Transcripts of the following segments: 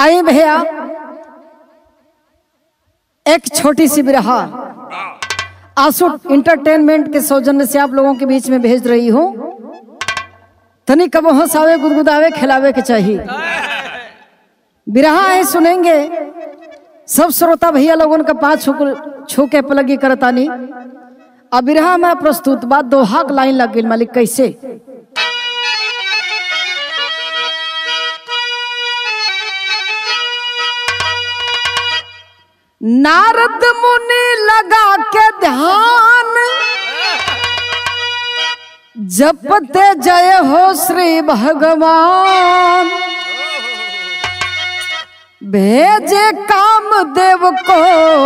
आई भैया एक छोटी सी बिरहा आंसू इंटरटेनमेंट के सौजन्य से आप लोगों के बीच में भेज रही हूँ तनी कब हंसावे गुदगुदावे खिलावे के चाहिए बिरहा है सुनेंगे सब श्रोता भैया लोगों का पाँच छू छू के पलगी करतानी अब बिरहा में प्रस्तुत बात दोहा के लाइन लग गई मालिक कैसे नारद मुनि लगा के ध्यान जपते जय हो श्री भगवान भेजे काम देव को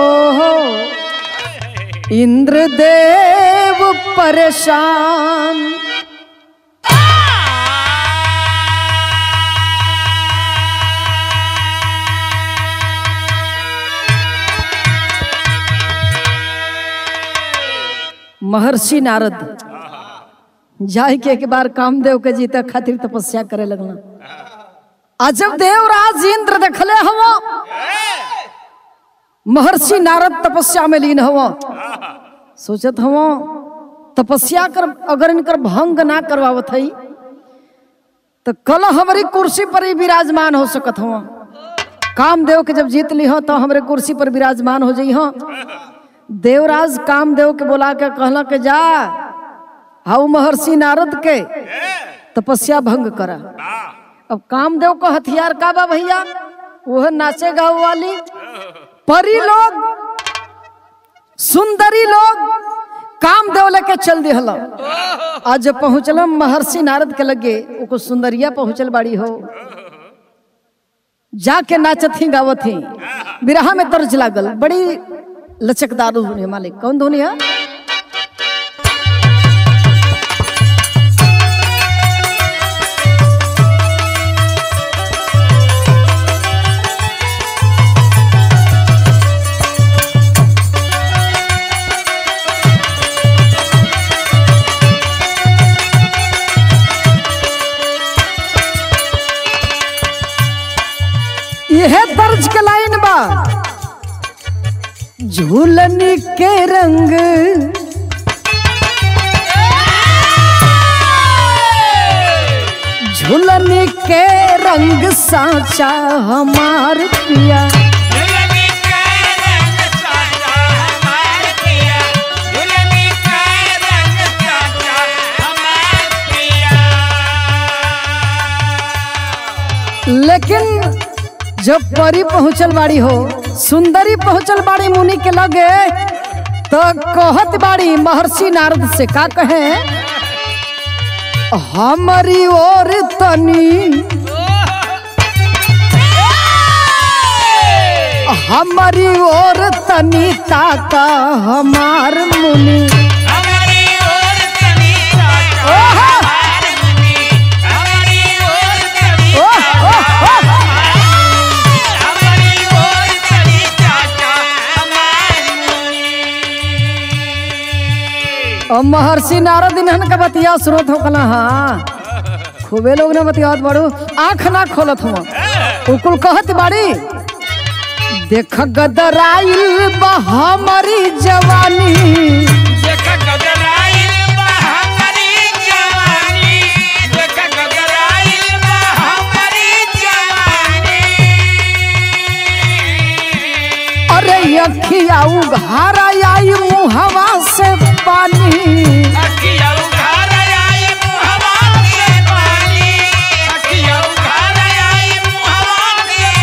इंद्रदेव परेशान महर्षि नारद जाय के एक बार कामदेव के जीते खातिर तपस्या करे लगना आ जब देवराज इंद्र देखले हवा महर्षि नारद तपस्या में लीन हवा सोचत हवा तपस्या कर अगर इनकर भंग ना करवावत हई तो कल हमारी कुर्सी पर ही विराजमान हो सकत हवा कामदेव के जब जीत ली हो तो हमरे कुर्सी पर विराजमान हो जाई हो देवराज कामदेव के बुला के कहला के जा हाउ महर्षि नारद के तपस्या भंग करा अब कामदेव का हथियार का बा भैया वह नाचे गाँव वाली परी लोग सुंदरी लोग कामदेव लेके चल दिहल आज जब पहुंचल महर्षि नारद के लगे ओको सुंदरिया पहुंचल बाड़ी हो जाके नाचत ही गावत ही बिरहा में तर्ज लागल बड़ी लचकदार धुनी है मालिक कौन धुनी है यह दर्ज के लाइन बा झूलनी के रंग झूलनी के रंग साचा हमार पिया दुल्हनी का रंग साचा हमार पिया दुल्हनी का रंग साचा हमार पिया लेकिन जब परी पहुंचल बाड़ी हो सुंदरी पहुंचल बाड़ी मुनि के लगे तो कहत बाड़ी महर्षि नारद से का कहे हमारी ओर तनी हमारी ओर तनी ताका हमार मुनि हमारी ओर तनी साचा हमार मुनि हमारी ओर तनी हमारी ओर तनी साचा हमार मुनि और महर्षि नारद इन्हन का बतिया स्रोत हो कला हाँ खूबे लोग ने बतियात बाड़ू आंख ना खोलत हुआ उकुल कहत बाड़ी देख गदराइल बा हमारी जवानी देख गदराइल बा हमारी जवानी देख गदराइल बा हमारी जवानी अरे अखिया उघारा आई मुहवा से पानी अखिया उघार आई मुहवा से पानी अखिया उघार आई मुहवा से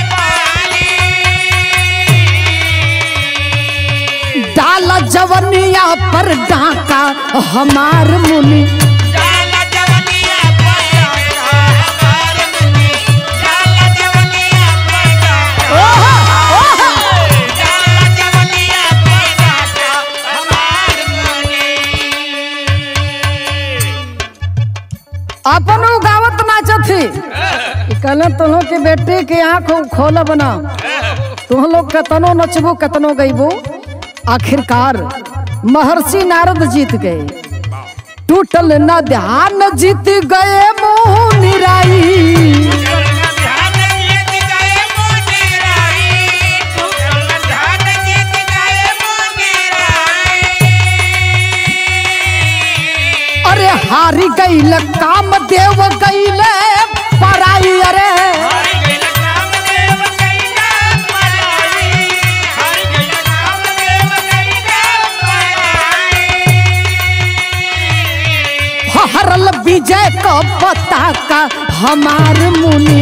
पानी डाला जवनिया पर डाका हमार मुनि डाला जवनिया पैदा हमार मुनि डाला जवनिया पैदा डाला जवनिया पैदा हमार मुनि अपन गावत नाचत थी कहले तुहों के बेटे के आंख खोल बना तुम लोग कतनो नचबो कतनो गईबो आखिरकार महर्षि नारद जीत गए टूटल न ध्यान जीत गए मुंह निराई ध्यान जीत गए मुझ काका हमार मुनि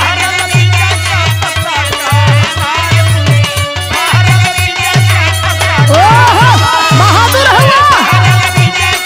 ओहो बहादुर हुआ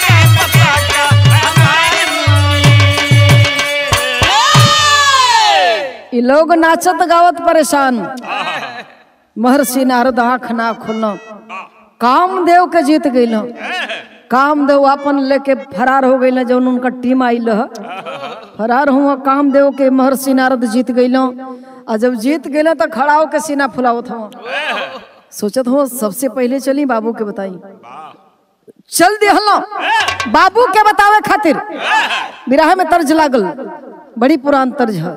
ई लोग नाचत गावत परेशान महर्षि नारद आँख ना खोल कामदेव के जीत गईल कामदेव अपन लेके फरार हो गईल जौन उनका टीम आइल ह फरार हुआ कामदेव के महर्षि नारद जीत गईल आ जब जीत गईल तो खड़ा होके सीना फुलावत हुआ सोचत हो सबसे पहले चली बाबू के बताई चल दिहलो बाबू के बतावे खातिर बिराह में तर्ज लागल बड़ी पुरान तर्ज है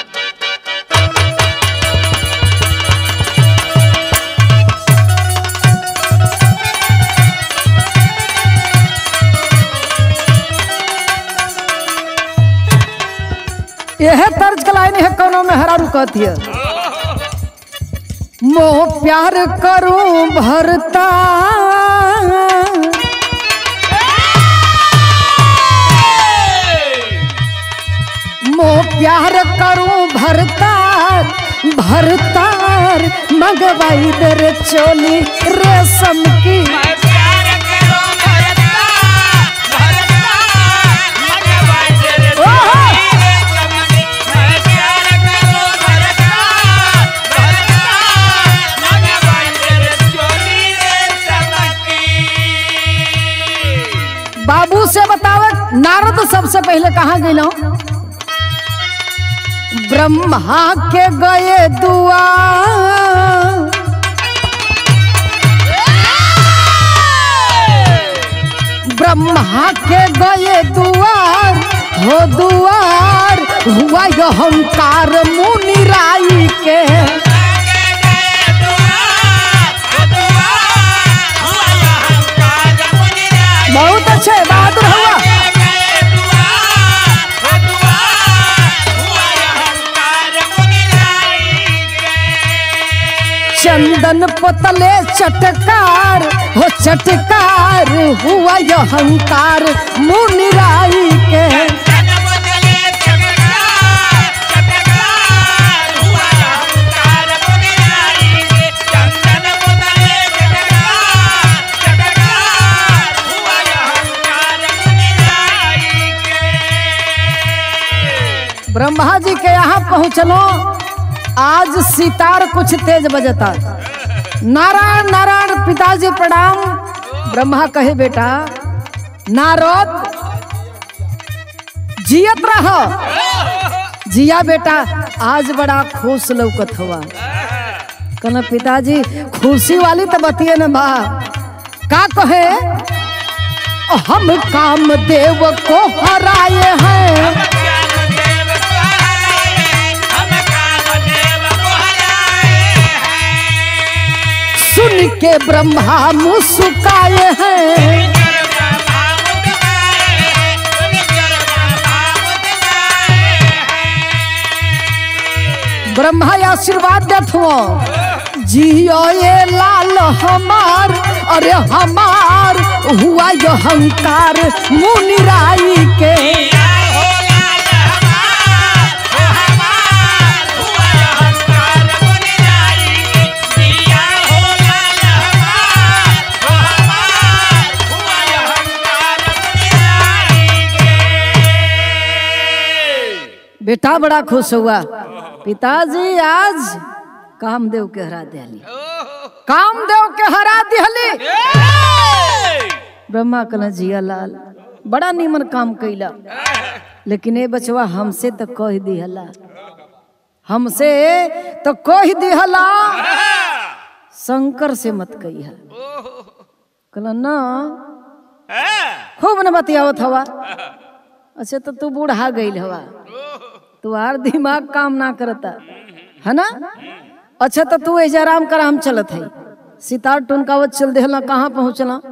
यह तर्ज के लाइन है कौनो में हरारू कहती है मोह प्यार करूं भरता मोह प्यार करूं भरतार भरतार मगवाई दर चोली रेशम की बाबू से बतावे नारद सबसे पहले कहाँ गए ब्रह्मा के गए दुआ ब्रह्मा के गए दुआर हो दुआर हुआ यो अहंकार मुनि राई के बहुत अच्छे बहादुर हुआ चंदन पोतले चटकार हो चटकार हुआ यो अहंकार मुनि राई के ब्रह्मा जी के यहाँ पहुँचलो आज सितार कुछ तेज बजता नारायण नारायण पिताजी प्रणाम ब्रह्मा कहे बेटा नारद जियत रह जिया बेटा आज बड़ा खुश लौकत हुआ कहना पिताजी खुशी वाली तो बतिए न बा का कहे हम काम देव को हराए हैं सुन के ब्रह्मा मुस्काए हैं ब्रह्मा आशीर्वाद देत हो जियो ये लाल हमार अरे हमार हुआ यो अहंकार मुनिराई के बेटा बड़ा खुश हुआ पिताजी आज कामदेव के हरा दिहली कामदेव के हरा दिहली ब्रह्मा कहला जिया लाल बड़ा नीमन काम कैला लेकिन ए बचवा हमसे तो कह दिहला हमसे तो कह दिहला शंकर से मत कहिया कहला ना खूब न बतियावत हवा अच्छा तो तू बूढ़ा गईल हवा तुहार दिमाग काम ना करता है ना अच्छा तो तू ऐजा आराम कर हम चलत है सितार टुनकावत चल देहला कहाँ पहुँचला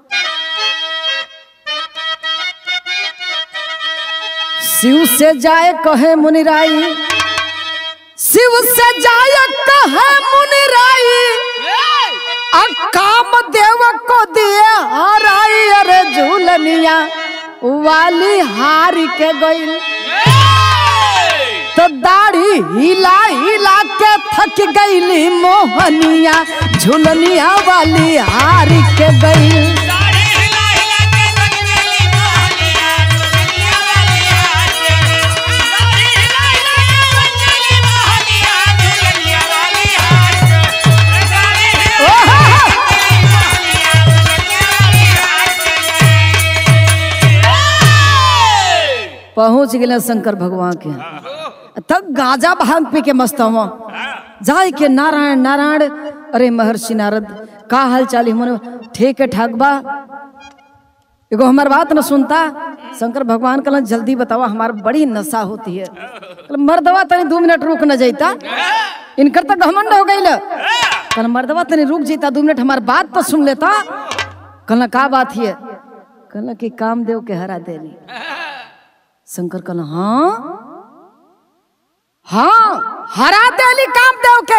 शिव से जाए कहे मुनिराई शिव से जाए कहे मुनिराई आ काम देव को दिए हराई अरे झूलनिया वाली हार के गईल हिला हिला के थक गईली मोहनिया झुलनिया वाली हार के गई साड़ी हिला हिला के रख देली मोहनिया दुनिया वाली हाथ साड़ी हिला हिला के रख देली मोहनिया दुनिया वाली हाथ साड़ी हिला ओहो! मोहनिया दुनिया वाली हाथ पहुंच गए शंकर भगवान के तब गांजा भांग पी के मस्त हुआ जाय के नारायण नारायण अरे महर्षि नारद का हाल चाल है मने ठीक है ठाक बा एगो हमार बात न सुनता शंकर भगवान कहला जल्दी बतावा हमार बड़ी नशा होती है कहला, मर्दवा तनी दो मिनट रुक न जाता इनकर तो घमंड हो गई कल मर्दवा तनी रुक जाता दो मिनट हमार बात तो सुन लेता कहला का बात है कहला कि काम देव के हरा देली शंकर कहला हाँ हाँ हरा देली काम देव के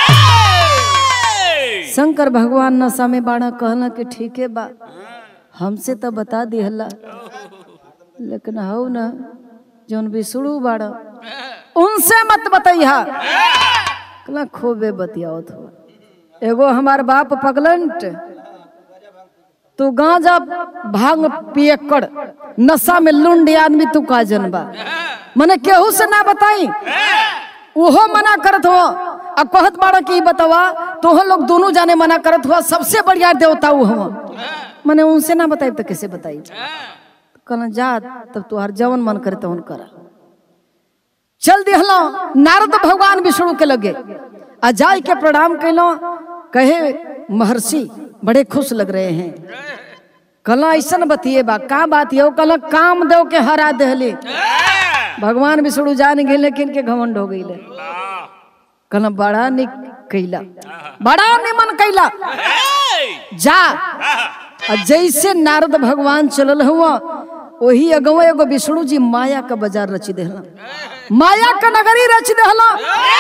शंकर भगवान नशा में बाड़ा कहला कि ठीक है बा हमसे तो बता दिहला लेकिन हौ न जौन विष्णु बाड़ा उनसे मत बतैहा कहला खूबे बतियाओ थो एगो हमार बाप पगलंट तू गांजा भांग पियक्कड़ नशा में लुंडी आदमी तू का जनबा मने केहू से ना बताई ओहो मना करत हो आ कहत बाड़ा कि ई बतावा तोह लोग दोनों जाने मना करत हुआ सबसे बढ़िया देवता वो हुआ मने उनसे ना बताई तो कैसे बताई कहना जा तब तुहार जवन मन करे तवन करा चल दिहलो नारद भगवान विष्णु के लगे आ जाय के प्रणाम कैलो कहे महर्षि बड़े खुश लग रहे हैं कहला ऐसन बतिए बा का बात ये कहला काम देव के हरा देहले भगवान विष्णु जान गए लेकिन के घमंड हो गई कहला बड़ा निक कैला बड़ा निमन कैला जा आ जैसे नारद भगवान चलल हुआ वही अगवा एगो विष्णु जी माया का बाजार रच देहला माया का नगरी रच देहला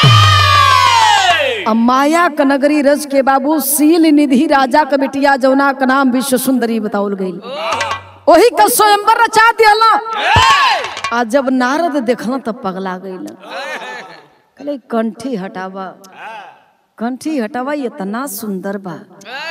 आ माया का नगरी रच के बाबू सील निधि राजा का बिटिया जौना का नाम विश्व सुंदरी बताउल गई वही का स्वयंवर रचा दिहला आ जब नारद देखला तब पगला गईला कहले कंठी हटावा कंठी हटावा इतना सुंदर बा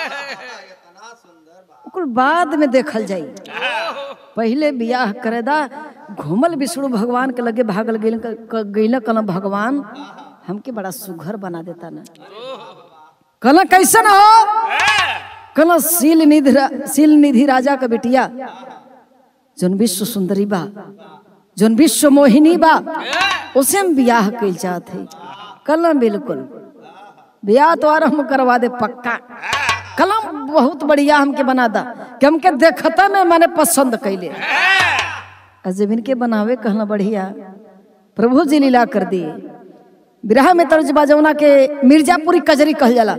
ओकर बाद में देखल जाई पहले बियाह करे दा घूमल विष्णु भगवान के लगे भागल गइल गइल कहला भगवान हमके बड़ा सुघर बना देता ना कहला कैसन हो कहला सील निधि रा- सील निधि राजा का बेटिया जौन विश्व सुंदरी बा जौन विश्व मोहिनी बा उसे हम बियाह कइल चाहत है कहला बिल्कुल बियाह तो और हम करवा दे पक्का कलम बहुत बढ़िया हमके बना दा कि हमके देखता में मैंने पसंद कैले आ जब इनके बनावे कहना बढ़िया प्रभु जी लीला कर दिए विरह में तर्ज बाजौना के मिर्जापुरी कजरी कहल जाला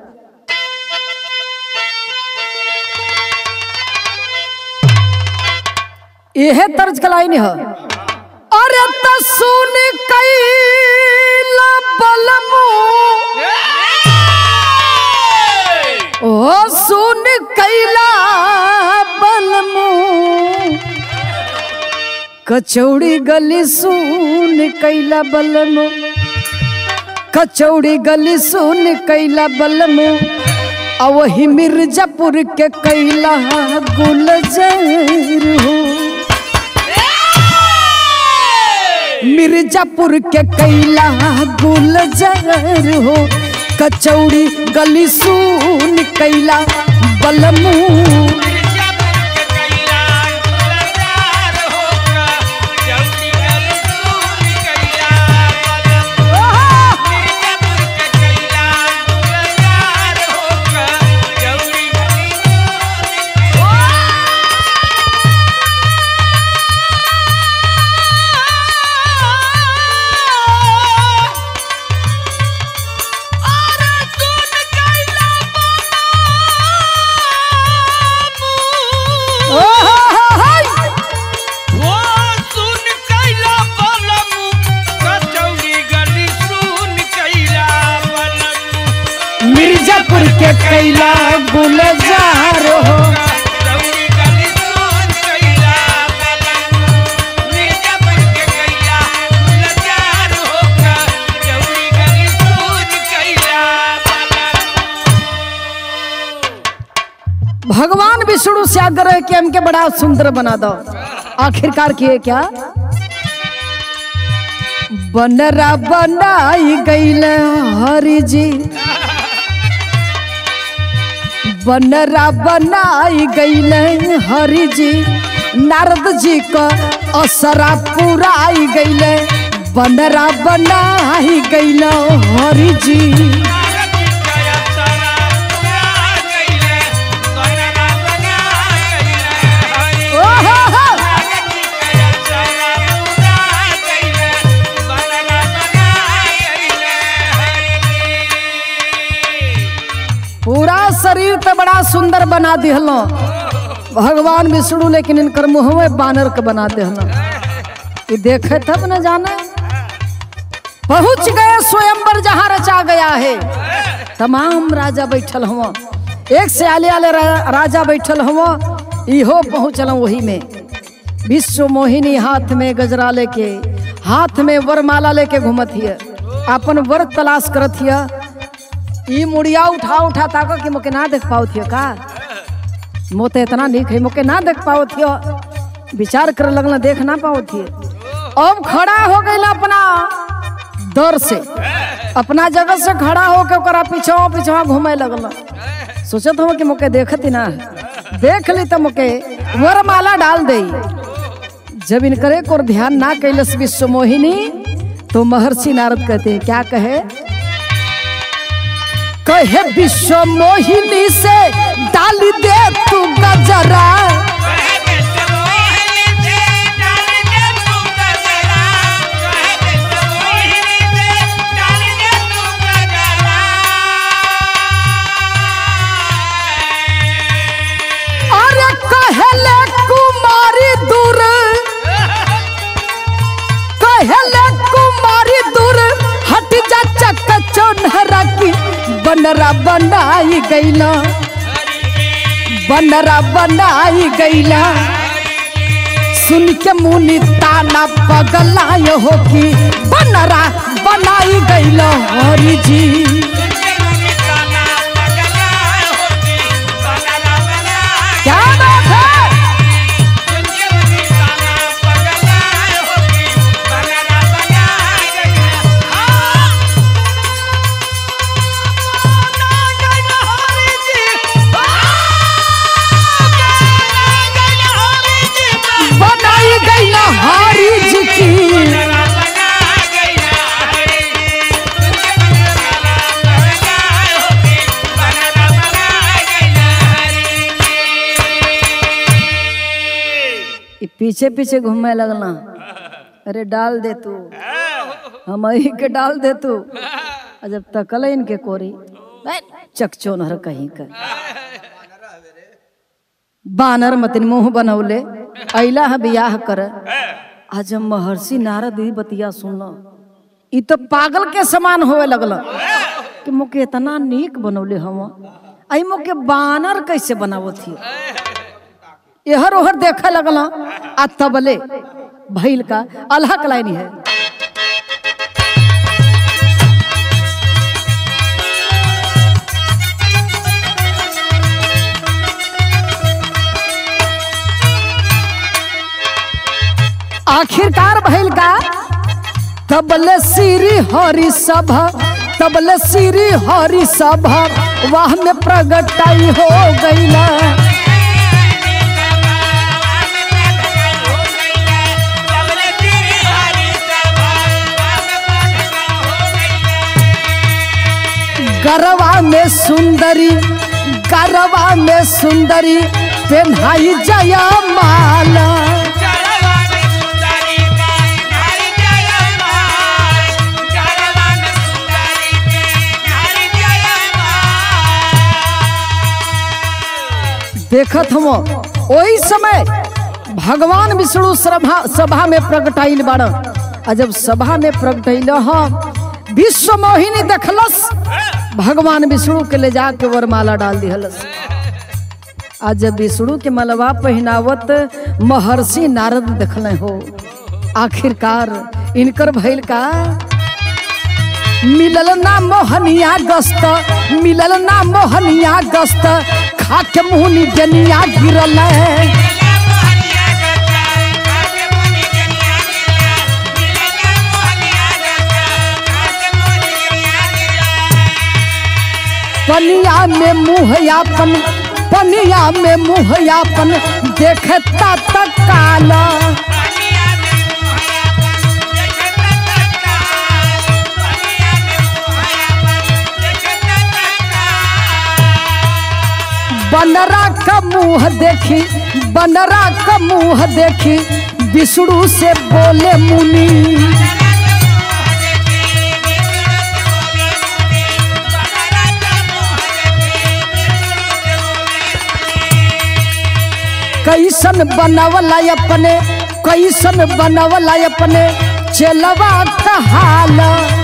यह तर्ज कलाई ह अरे त सुन कैला बलमू ओ सुन कैला बलमू कचौड़ी गली सुन कैला बलमू कचौड़ी गली सुन कैला बलमू आ वही मिर्जापुर के कैला गुलजर हो मिर्जापुर के कैला गुलजर हो कचौड़ी गली सुन कैला बलमू मिर्जापुर के कैला गुलजार हो विष्णु से आग्रह कि हमके बड़ा सुंदर बना दो आखिरकार किए क्या बनरा बनाई गईल हरि जी बनरा बनाई गईल हरि जी नारद जी का असरा पुराई गईल बनरा बनाई गईल हरि जी ओहो हो पूरा शरीर तो बड़ा सुंदर बना दिहलो भगवान विष्णु लेकिन इनकर मुँह बानर के बना दिहलो ये देखे तब न जाना पहुंच गए स्वयंवर जहाँ रचा गया है तमाम राजा बैठल हुआ एक से आले आले रा, राजा बैठल हुआ इहो पहुँचल वही में विश्व मोहिनी हाथ में गजरा लेके हाथ में वरमाला लेके घूमत हिय अपन वर तलाश करत हिय ई मुड़िया उठा उठा ताको कि मोके ना देख पाओ थियो का मोते इतना निक है मोके ना देख पाओ थियो विचार कर लगल देख ना पाओ थिए अब खड़ा हो गई अपना दर से अपना जगह से खड़ा होके ओकरा पीछवा पीछवा घूमे लगल सोचत हो कि मोके देखती ना देख ली तो मोके वरमाला डाल दे जब इनकरे को ध्यान ना कैलस विश्व मोहिनी तो महर्षि नारद कहते हैं क्या कहे कहे विश्व मोहिनी से डाल दे तू गजरा अरे कहले कुमारी दूर कहले कुमारी दूर हट जा चक चौनहरा की बनरा बनाई गईला बनरा बनाई गईला सुन के मुनि ताना पगलाय हो की बनरा बनाई गईला हरि जी क्या बात है बनाई गईला हरि जी की ई पीछे पीछे घूमे लगना अरे डाल दे तू हम ही के डाल दे तू आ जब तकल इनके कोरी चकचो नहर कहीं कर बानर मतिन मुंह बनौले अला है बियाह कर आज हम महर्षि नारद ही बतिया सुनल ई तो पागल के समान होवे लगल कि मोके इतना नीक बनौले हम आई मोके बानर कैसे बनावत थी एहर ओहर देखे लगल आ तबले भैल का अल्लाह कलाइनी है आखिरकार भैल का तबले सिरी हरि सभा तबले सिरी हरि सभा वाह में प्रगटाई हो गईला गरवा में सुंदरी गरवा में सुंदरी पेन्हाई जया माला देखत हम ओही समय भगवान विष्णु सभा सभा में प्रगटाइल बाड़ आ जब सभा में प्रगटैल विश्व मोहिनी देखलस भगवान विष्णु के ले जाके वरमाला डाल दिहलस आज जब विष्णु के मलबा पहनावत महर्षि नारद देखल हो आखिरकार इनकर भैल का मिलल ना मोहनिया गस्त मिलल ना मोहनिया गस्त खाके मुहनी जनिया गिरल पनिया में मुँह यापन पनिया में मुँह यापन देखता तक काला बनरा का मुंह देखी बनरा का मुंह देखी विष्णु से बोले मुनि कैसन बनवला अपने कैसन बनवला अपने चलवा कहाल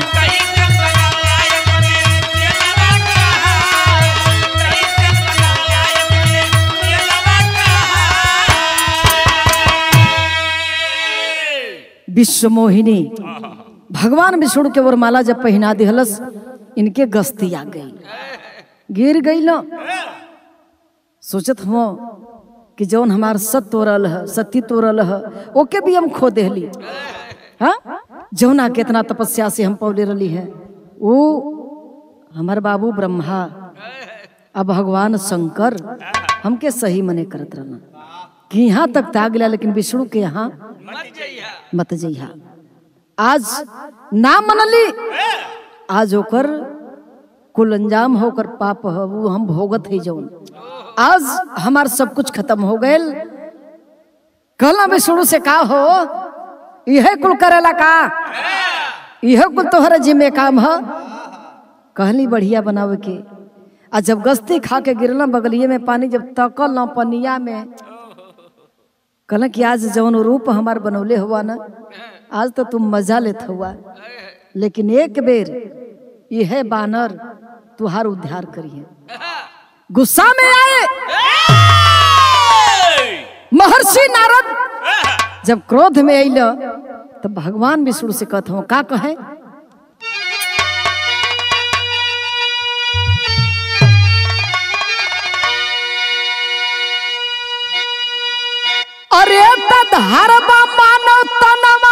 विश्व मोहिनी भगवान विष्णु के वरमाला जब पहना दिहलस इनके गस्ती आ गई गिर गई न सोचत हम कि जौन हमार सत तोड़ल है सती तोड़ल है ओके भी हम खो देहली हाँ जौना केतना तपस्या से हम पौले रही है वो हमार बाबू ब्रह्मा अब भगवान शंकर हमके सही मने करत रहना कि यहाँ तक ताग गया लेकिन विष्णु के यहाँ मत जइहा आज ना मनली आज ओकर कुल अंजाम होकर पाप है वो हम भोगत है जौन आज हमार सब कुछ खत्म हो गए कहला विष्णु से का हो यह कुल करेला का यह कुल तोहरा जिम्मे काम है कहली बढ़िया बनावे के आ जब गस्ती खा के गिरला बगलिए में पानी जब तकल ना पनिया में कहला कि आज जौन रूप हमार बनौले हुआ ना आज तो तुम मजा लेत हुआ लेकिन एक बेर यह बानर तुहार उद्धार करिए गुस्सा में आए महर्षि नारद जब क्रोध में अल तब भगवान विष्णु से कहत हूँ का कहे अरे तधरबा मानव तनवा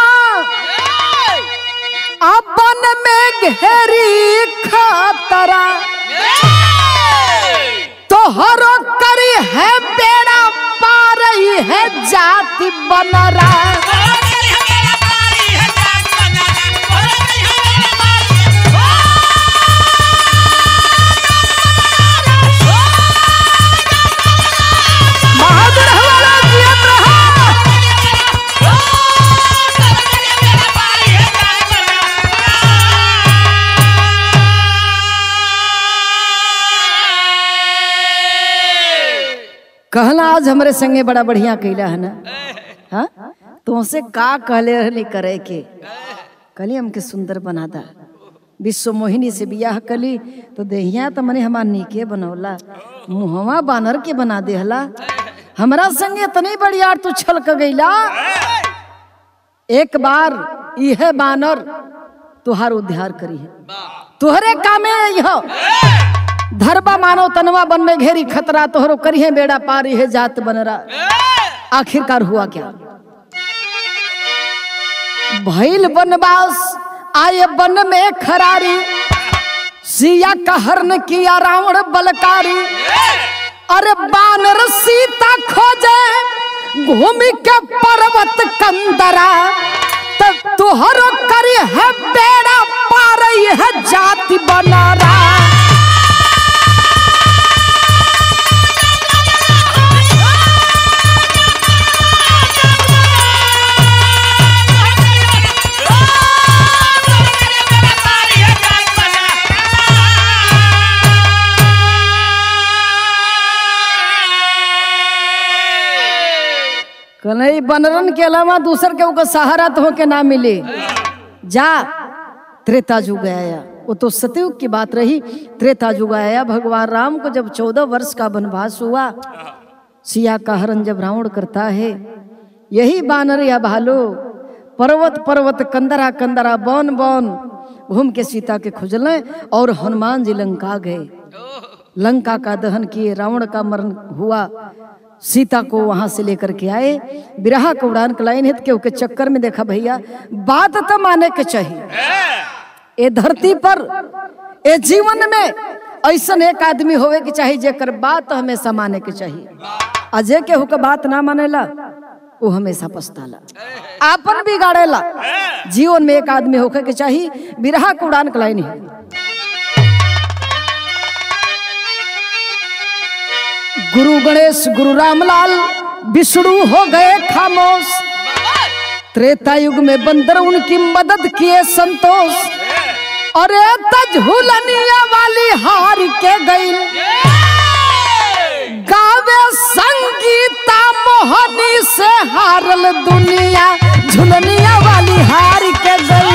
अपन में घेरी खतरा तोहरो करी है बेड़ा पार ही है जाति बनरा बहादुर हमारा जियत रहा कहला आज हमरे संगे बड़ा बढ़िया कैला है ना हाँ तुमसे का कहले रहली करे के कहली हमके सुंदर बना दा विश्व मोहिनी से बियाह कली तो देहिया तो मने हमार नीके बनौला मुहवा बानर के बना देहला हमरा संगे इतनी बढ़िया तू छलक गईला एक बार यह बानर तुहार उद्धार करी है तुहरे कामे यह धरबा मानव तनवा बन में घेरी खतरा तोहरो करिए बेड़ा पारी है जात बनरा आखिरकार हुआ क्या भैल बनवास आए बन में खरारी सिया का हरण किया रावण बलकारी अरे बानर सीता खोजे भूमि के पर्वत कंदरा तब तुहरो करी है बेड़ा पार है जाति बनरा कन्हई बनरन के अलावा दूसर के ओकर सहारा तो के ना मिले जा त्रेता जुग आया वो तो सतयुग की बात रही त्रेता जुग आया भगवान राम को जब चौदह वर्ष का वनवास हुआ सिया का हरण जब रावण करता है यही बानर या भालू पर्वत पर्वत कंदरा कंदरा बन बन घूम के सीता के खुजलें और हनुमान जी लंका गए लंका का दहन किए रावण का मरण हुआ सीता को वहां से लेकर के आए बिरहा को उड़ान कलाइन हित के के चक्कर में देखा भैया बात तो माने के चाहिए ए धरती पर ए जीवन में ऐसन एक आदमी होवे के चाहिए जेकर बात हमेशा माने के चाहिए अजय केहू के बात ना मानेला वो हमेशा पछताला आपन बिगाड़ेला जीवन में एक आदमी होके के चाहिए बिरहा को उड़ान कलाइन है गुरु गणेश गुरु रामलाल विष्णु हो गए खामोश त्रेता युग में बंदर उनकी मदद किए संतोष अरे तजहुलनिया वाली हार के गई गावे संगीता मोहनी से हारल दुनिया झुलनिया वाली हार के गई